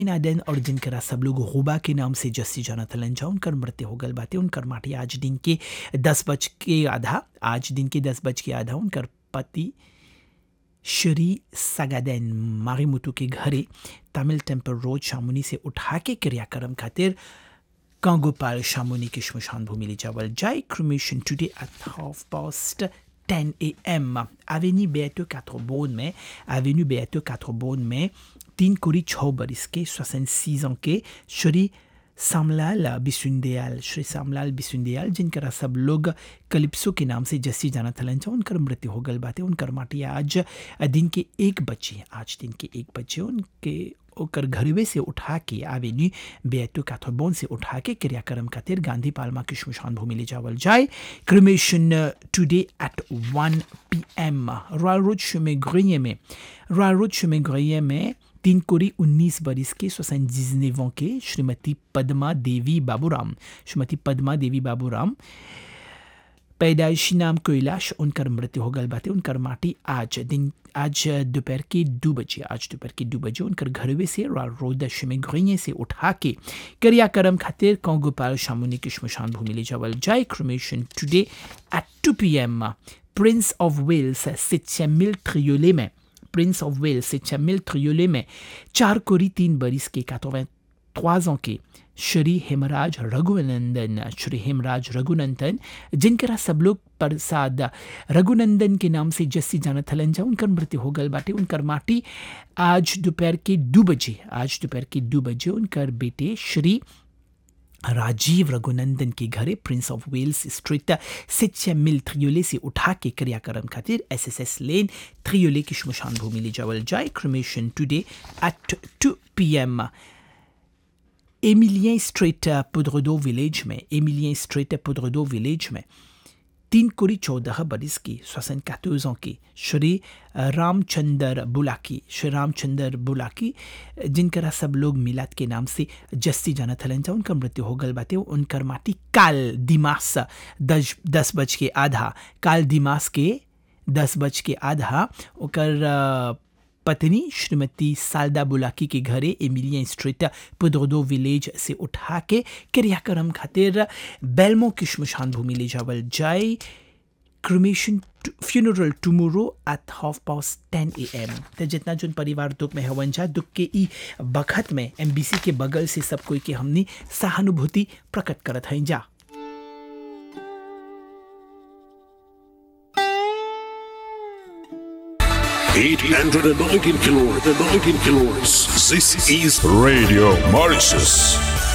नादेन और जिनकरा सब लोग हुबा के नाम से जस्सी जाना थलन जा उनकर मृत्यु हो गल बाटे उनकर माटी आज दिन के दस बज के आधा आज दिन के दस बज के आधा उनकर पति श्री सगादेन मारीमुतु के घरे तमिल टेम्पल रोड शामुनी से उठा के क्रियाक्रम खातिर कांगोपाल शामुनी की श्मशान भूमि ले जावल जाए cremation today at half past 10 a.m. Avenue Beato 4 Beaune में Avenue Beato 4 Beaune में तीन कोरी छः बरिस के 66 ans के श्री सामलाल बिसुंदयाल श्री सामलाल बिसुंदयाल जिनकरा सब लोग कलिप्सो के नाम से जस्सी जाना थलन जा उनकर मृत्यु हो गल बाते उनकर माटी आज दिन के एक बजे आज दिन के एक बजे उनके ओकर घरवे से उठा के आवेन्यू बेतु कैथोबोन से उठा के क्रियाक्रम खातिर गांधी पालमा की श्मशान भूमि ले जावल जाए cremation today at 1 P M Royal Road शुमे ग्रिये में रॉयल रोड शुमे ग्रिये में तीन कोरी उन्नीस बरिस के सोसन के श्रीमती पद्मा देवी बाबूराम श्रीमती पद्मा देवी बाबूराम पैदाइशी नाम कैलाश उनकर मृत्यु हो गल बाते उनकर माटी आज दिन आज दोपहर के दो बजे आज दोपहर के दो बजे उनकर घरवे से रोद में घुइये से उठा के क्रियाक्रम खातिर कौगोपाल शामुनी की श्मशान भूमि ले जावल जाए cremation today at two P M Prince of Wales सिचमिल ट्रियोले में प्रिंस ऑफ वेल्स सिचमिल ट्रियोले में चार कोरी तीन बरिस के 83 ans के श्री हेमराज रघुनंदन श्री हेमराज रघुनंदन जिनकरा सब लोग प्रसाद रघुनंदन के नाम से जस्सी जाना थलन जा उनकर मृत्यु हो गल बाटे उनकर माटी आज दोपहर के दो बजे आज दोपहर के दो बजे उनकर बेटे श्री राजीव रघुनंदन के घरे प्रिंस ऑफ वेल्स स्ट्रीट सिच्चा मिल थ्रियोले से उठा के क्रियाक्रम खातिर S S S lane Triolet की श्मशान भूमि ले जावल जाए cremation today at two P M Emilien Street Poudre d'Or village में एमिलियन स्ट्रीट पुद्रदो विलेज में तीन कोरी चौदह बरिस की श्वसन कैतोजों की श्री रामचंद्र बुलाकी श्री रामचंद्र बुलाकी जिनकरा सब लोग मिलाद के नाम से जस्सी जाना थलन जा उनका मृत्यु हो गल बाते उनकर माटी काल दिमास दस दस बज के आधा काल दिमास के दस बज के आधा ओकर पत्नी श्रीमती सालदा बुलाकी के घरे एमिलियन स्ट्रीट पुदोदो विलेज से उठा के क्रियाक्रम खातिर बेलमो की श्मशान भूमि ले जावल जाए cremation funeral tomorrow at half past ten A M तो जितना जो परिवार दुख में हवन जा दुख के ई बखत में एम बी सी के बगल से सब कोई के हमने सहानुभूति प्रकट करत हैं जा 819 kilohertz. 19 kilohertz. This is Radio Mauritius.